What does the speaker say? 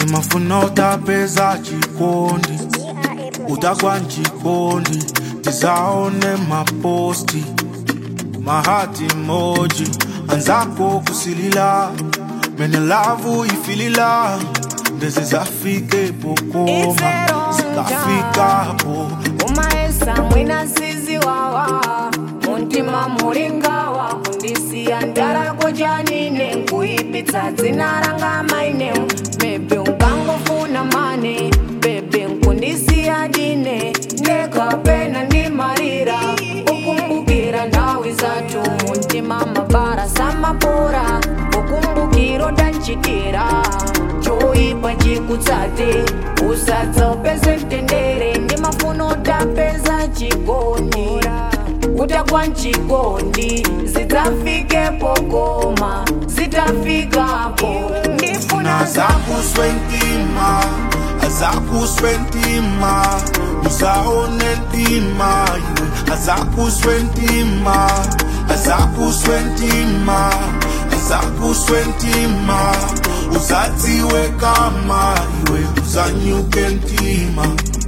ndimafuna utapeza chikondi utakwa nchikondi tizaone maposti mahati moji anzako kusilila mene lavu ifilila ndeze zafike pokoma zikafikapo umaesa mwina sizi wawa muntima mulingawa kundisiya ndarako janine nkuipitsa dzina ranga maine mebe ungangofuna mane bebe nkundisiya dine ndekapena ndimarira ukumbukira ndawi zatu muntima mabara samapora ukumbukiro danchitira choipa chikutsate usadzapeze mtendere ndimafuna utapeza chikondi utakwa nchikondi zidzafike pokoma zitafikapo ndifuna azakuswentima azakuswentima uzaone ntima iwe azakuswentima azakuswentima azakuswentima uzadziwe kama iwe uzanyuke ntima